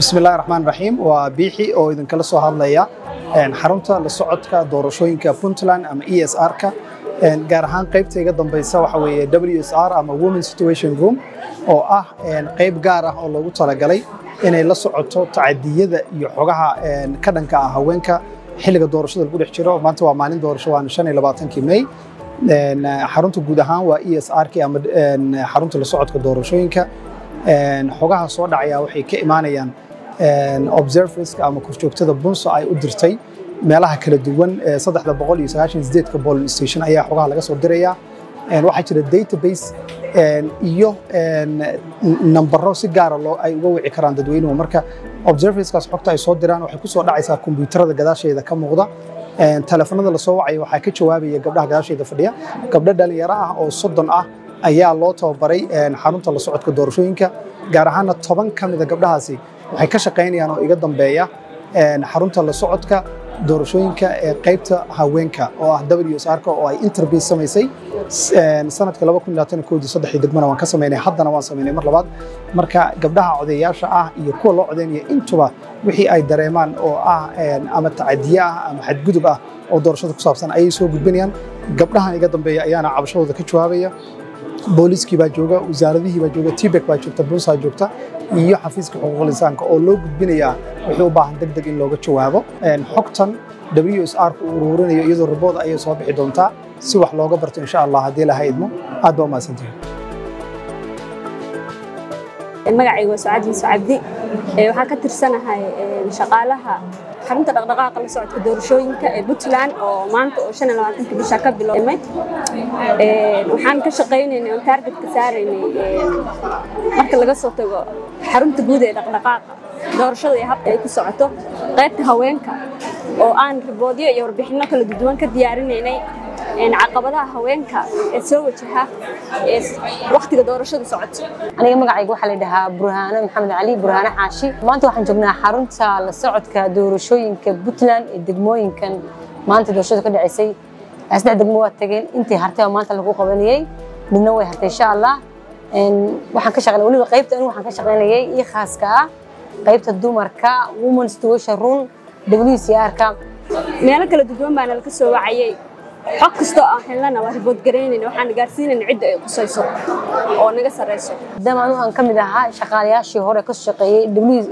bismillahi raxmaan raxiim waa biixi oo idinkala soo hadlaya xarunta la socodka doorashooyinka puntland ama e s r-ka gaar ahaan qaybta iga dambeysa waxa weeye w s r ama women situation room oo ah qayb gaar ah oo loogu talagalay inay la socoto tacadiyada iyo xogaha ka dhanka ah haweenka xilliga doorashada lagu dhex jiro maanta waa maalin doorasho waana shan iyo labaatankii may xarunta guud ahaan waa e s r-ki ama xarunta la socodka doorashooyinka xogaha soo dhacaya waxay ka imaanayaan observerska ama korjoogtada bunso ay u dirtay meelaha kala duwan saddexda boqol iyo sagaashan sideedka polling station ayaa xogaha laga soo diraya waxaa jira database iyo nambaro si gaara loo ay uga wici karaan dadweynuhu marka observerskaas xogta ay soo diraan waxay ku soo dhacaysaa kombiyuutarada gadaasheeda ka muuqda telefonada lasoo wacaya waxaa ka jawaabaya gabdhaha gadaasheeda fadhiya gabdho dhalinyaro ah oo soddon ah ayaa loo tababaray xarunta la socodka doorashooyinka gaar ahaana toban ka mida gabdhahaasi waxay ka shaqaynayaan oo iga dambeeya xarunta la socodka doorashooyinka ee qaybta haweenka oo ah w s r-ka oo ay interview samaysay sanadka saddexdii degmana waan ka samaynay haddana waan samaynay mar labaad marka gabdhaha codeyaasha ah iyo kuwa loo codeynaya intuba wixii ay dareemaan oo ah ama tacadiye ah ama xadgudub ah oo doorashada ku saabsan ayay soo gudbinayaan gabdhahan iga dambeeya ayaana cabashadooda ka jawaabaya booliiskii baa jooga wasaaradihii baa jooga tibek baa joogta buusaa joogta iyo xafiiska xuquuqul insaanka oo loo gudbinayaa wixii u baahan deg deg in looga jawaabo xogtan w s r ku ururinayo iyadoo ribood ayay soo bixi doontaa si wax looga barto insha allah haddii laha idmo aad baa umahadsantihin magacayga waa sucaad yuusuf cabdi waxaan ka tirsanahay shaqaalaha xarunta dhaqdhaqaaqa la socodka doorashooyinka ee puntland oo maanta oo shan iyo labaatanka bisha ka biloomay waxaan ka shaqaynaynay oon taargetka saaraynay marka laga soo tago xarunta guud ee dhaqdhaqaaqa doorashada iyo habka ay ku socoto qaybta haweenka oo aan riboodyo iyo warbixinno kala duwan ka diyaarinaynay caqabadaha haweenka ee soo wajaha ee wakhtiga doorashada socoto aniga magacayga waxaa la dhahaa burhaano maxamed cali burhaano xaashi maanta waxaan joognaa xarunta la socodka doorashooyinka puntland ee degmooyinkan maanta doorashada ka dhaceysay saddex degmo waa tageen intii hartay oo maanta lagu qabanayey midna way hartay insha allah waxaan ka shaqeynay weliba qaybta anigu waxaan ka shaqeynayay ii khaaska ah qaybta dumarka women situation room w c r-ka meelo kala duwan baana laga soo wacayay xog kastoo aan helnana waa ribood garaynayna waxaan gaarsiinayna cidda ay qusayso oo naga sarreyso maadaama anigu aan ka mid ahaa shaqaalayaashii hore ka shaqeeyey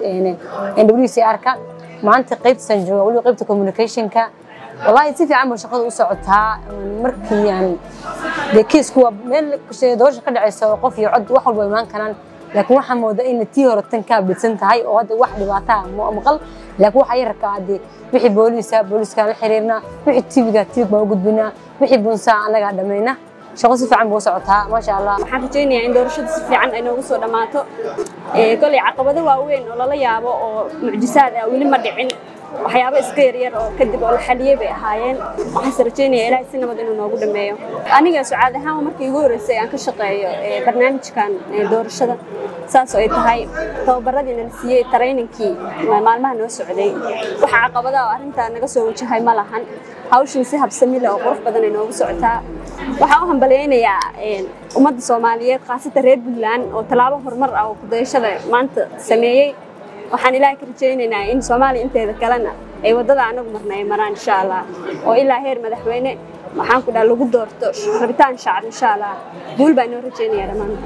w c r-ka maanta qaybtasaan jooga weliba qaybta communicationka wallaahi si fiican ba shaqada u socotaa markii aan dee keisku waa meel doorasha ka dhaceysa oo qof iyo cod wax walba imaan karaan laakiin waxaa moodaa inay tii hore tan kaa bidsan tahay oo hadda wax dhibaataa maqal laakiin waxaa yarka ade wixii booliisa booliiskaan la xiriirnaa wixii tibiga tibig baan u gudbinaa wixii bunsaa annagaa dhammayna shaqo si fiican buu u socotaa maasha allah waxaan rajaynayaa in doorashada si fiican ay noogu soo dhammaato kolay caqabado waaweyn oo lala yaabo oo mucjisaad ah weli ma dhicin waxyaabo iska yaryar oo kadib oo la xaliyey bay ahaayeen waxaanse rajaynaya ilaahay si nabad inuu noogu dhammeeyo aniga sucaad ahaan markii igu horreysay aan ka shaqeeyo barnaamijkan doorashada saas oo ay tahay tababaradii nala siiyey tarayninkii maalmaha noo socday waxa caqabadaha oo arrintaa naga soo wajahay ma lahan hawshan si habsami leh oo qurux badan ay noogu socotaa waxaan u hambalaynayaa ummadda soomaaliyeed khaasatan reer puntland oo tallaabo horumar ah oo kudayashada maanta sameeyey waxaan ilaahay ka rajaynaynaa in soomaaliya inteeda kalena ay waddada anagu marna ay maraan insha allah oo ilaa heer madaxweyne waxaan ku dhaha lagu doorto rabitaan shacab insha allah guul baa inoo rajaynaya dhammaan